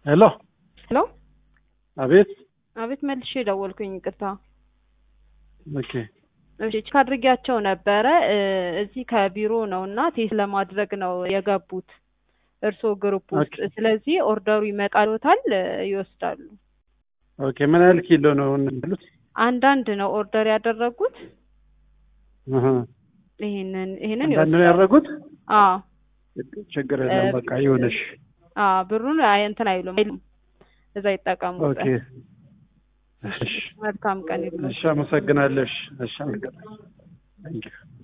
ሄሎ ሄሎ አቤት አቤት መልሼ ደወልኩኝ ይቅርታ ኦኬ እሺ ቼክ አድርጊያቸው ነበረ እ እዚህ ከቢሮ ነው እና ቴስት ለማድረግ ነው የገቡት እርስዎ ግሩፕ ውስጥ ኦኬ። ስለዚህ ኦርደሩ ይመጣልዎታል እ ይወስዳሉ ኦኬ ምን ያህል ኪሎ ነው ያሉት አንዳንድ ነው ኦርደር ያደረጉት አሀ። ይሄንን ይሄንን አንዳንድ ነው ይወስዳሉ ያደረጉት አዎ ችግር የለም እ በቃ ይሁንሽ አዎ ብሩን አይ እንትን አይሉም አይሉም እዛ ይጠቀሙበት ኦኬ እሺ መልካም ቀን ይሁን እሺ አመሰግናለሁ እሺ እሺ አመሰግናለሁ